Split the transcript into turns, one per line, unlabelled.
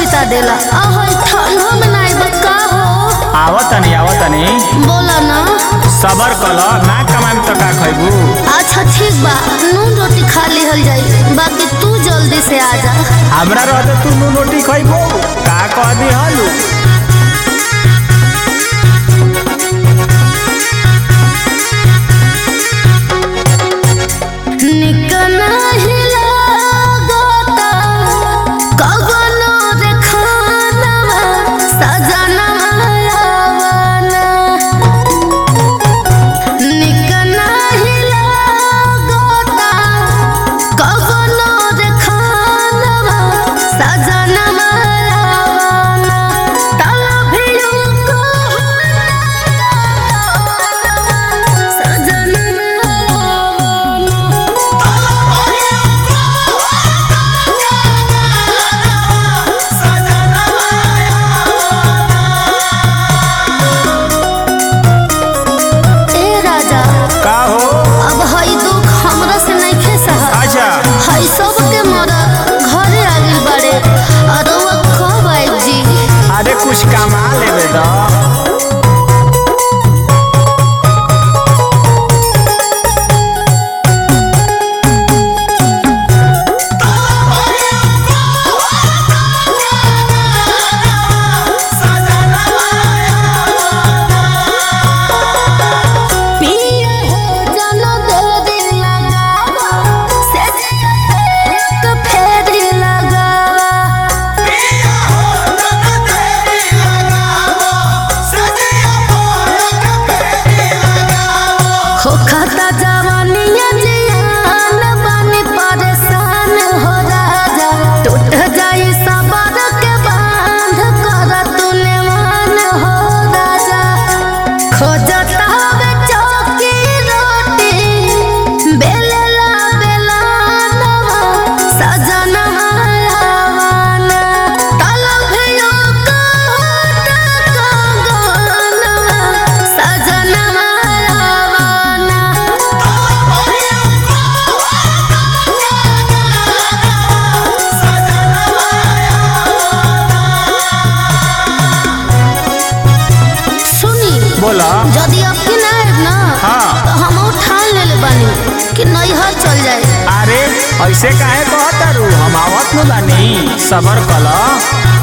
बिता देला आहो ठंडा में नाई बका हो
आवतनी आवतनी
बोला ना
सबर कल ना कमाएम तो का खैबू
अच्छा ठीक बा नून रोटी खा लिहल जाई बाकी तू जल्दी से आ जा
हमरा रहते तू नू रोटी खैबू का कह दी हलू
निकना हिला गोता कगनो रे खानवा सजनवा आवाना निकना हिला गोता कगनो रे खानवा सजनवा आवाना तला भिड़ू को सजनवा आवाना ए राजा
का हो
अब हई दुख हमरा से नइखे सहल
अच्छा
हई सब के मरद घरे आ गइल बाड़े अरवा कब आइब जी
अरे कुछ कमा लेवे द
पिया हो जन दे दिल लगावा से एक फेर लगावा हो खाता जवानिया जियान बानी परेशान हो राजा टूट जाई सबर के बांध कर तूने मान हो राजा खोजता हवे चौकी रोटी बेलला बेलानवा सजनवा आवाना तलभियो कहता कंगनवा सजनवा आवाना सुनी
बोला
यदि अब की ना आएब ना
हाँ।
तो हम ठान लेले बानी कि नैहर चल जाए
अरे ऐसे काहे कहतारू हम आवत नु बानी सबर कल